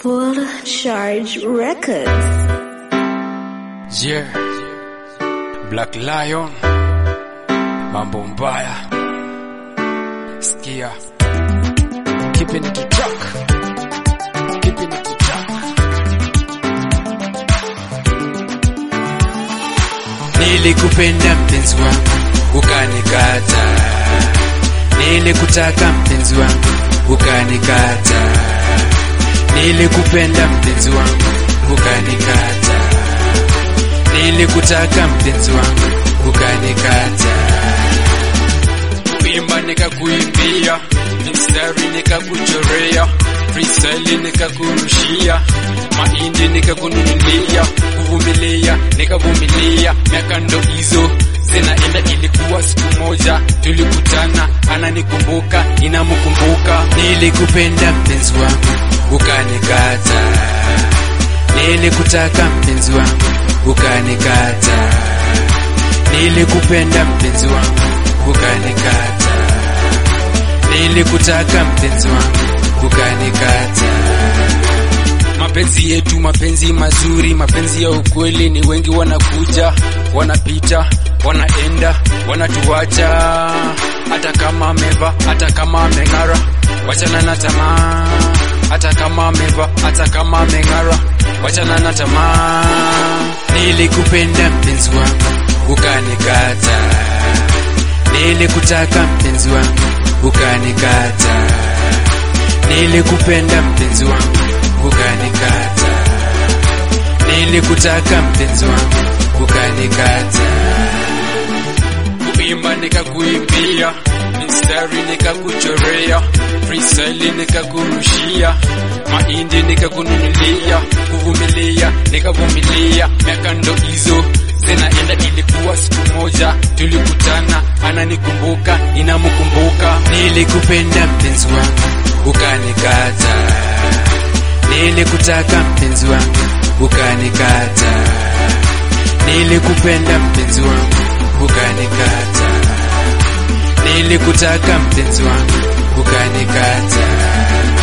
Full Charge Records. Yeah. Black Lion. Mambo mbaya. Sikia. Keeping it to track. Keeping it to track. Nilikupenda mpenzi wangu ukanikata, nilikutaka mpenzi wangu ukanikata, nilikupenda mpenzi wangu ukanikata, nilikutaka mpenzi wangu ukanikata, kuimba nikakuimbia, mstari nikakuchorea, freestyle nikakurushia, mahindi nikakununulia, kuvumilia nikavumilia, miaka ndo hizo zinaenda. Ilikuwa siku moja tulikutana, ananikumbuka inamkumbuka. Nilikupenda mpenzi wangu ukanikata, nilikutaka mpenzi wangu ukanikata, nilikupenda mpenzi wangu ukanikata, nilikutaka mpenzi wangu ukanikata. Mapenzi yetu mapenzi mazuri, mapenzi ya ukweli, ni wengi wanakuja, wanapita, wanaenda, wanatuacha. Hata kama ameva, hata kama ameng'ara, wachana na tamaa. Hata kama ameva, hata kama ameng'ara, wachana na tamaa. Nilikupenda mpenzi wangu ukanikata, nilikutaka mpenzi wangu ukanikata, nilikupenda mpenzi wangu ukanikata, nilikutaka mpenzi wangu ukanikata, kuimba nikakuimbia, mstari nikakuchorea, freestyle nikakurushia, mahindi nikakununulia, kuvumilia nikavumilia, miaka ndo hizo zinaenda. Ilikuwa siku moja tulikutana, ananikumbuka inamkumbuka. Nilikupenda mpenzi wangu ukanikata nilikutaka mpenzi wangu ukanikata, nilikupenda mpenzi wangu ukanikata, nilikutaka mpenzi wangu ukanikata.